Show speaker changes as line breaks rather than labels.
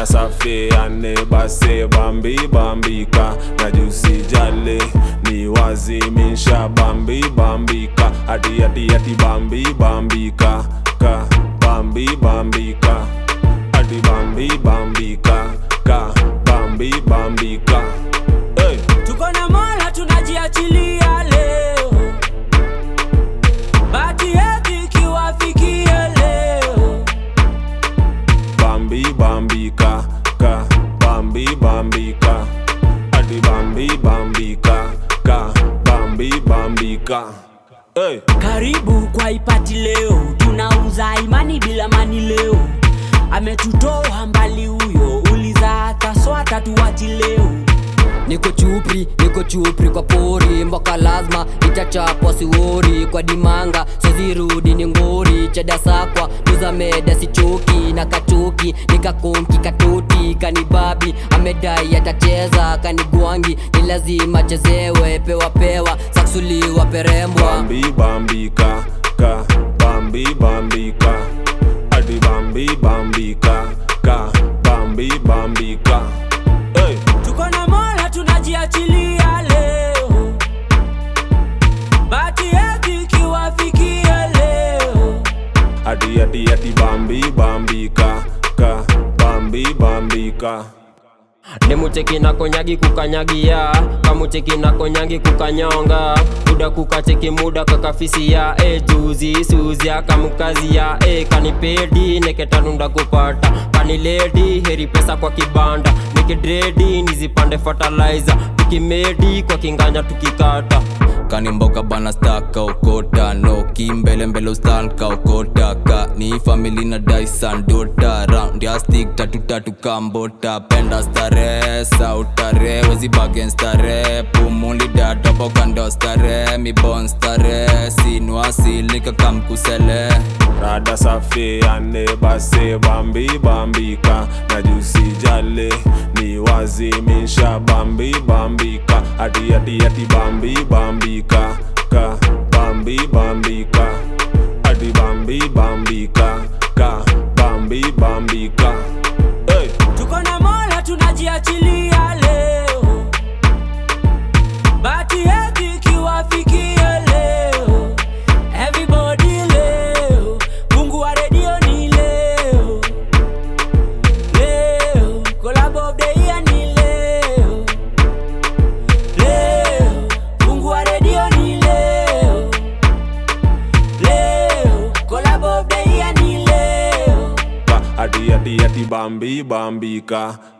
rada safi ane base bambi bambika na jusi jale ni wazimisha bambi bambika ati ati ati bambi bambika ka bambi bambika ati bambi bambika ka bambi bambika hey.
tuko na mola tunajiachilia leo bati yetu ikiwafikia leo
Bambi bambika ka Bambi bambika Adi Bambi bambika ka Bambi bambika hey.
karibu kwa ipati leo tunauza imani bila mani leo ametutoa mbali huyo uliza hata swata tuwachi leo
niko chupri niko chupri kwa pori mboka lazima itachapwa siwori kwa dimanga sozirudi ni ngori chadasakwa tuzameda sichoki na kachoki nikakonki katoti kanibabi amedai atacheza kanigwangi ni lazima chezewe pewa pewa saksuliwa perembwa
Bambi bambika ka Bambi bambika Adi Bambi bambika ka Bambi bambika hey.
tuko na mola tunajiachilia leo bati yetu ikiwafikia leo
Adi adi adi Bambi bambika ka Bambi bambika
nemucheki na konyagi kukanyagia kamucheki na konyangi kukanyonga muda kukacheki muda kakafisia e juzi suzia kamukazia e kanipedi neketanunda kupata kaniledi heri pesa kwa kibanda nikidredi nizipande fertilizer tukimedi kwa kinganya tukikata
kanimboka bana staka ukota no kimbele mbele ustanka ukota ka ni famili na daisan dota round ya stick tatu tatu kambota penda stare sautare wezi bagen stare pumuli datopo kando stare mi bon stare sinwasilika kamkusele
rada safi ane base bambi bambika na jusi jale ni wazimisha bambi bambika ati ati ati bambi bambika ka bambi bambika ati bambi bambika ka bambi bambika hey.
tuko na mola tunajiachilia leo bati yetu ikiwafikia leo everybody leo mungu wa redio ni leo leo collab of the year ni leo leo mungu wa redio ni leo leo collab of the year ni leo
ati ati ati bambi bambika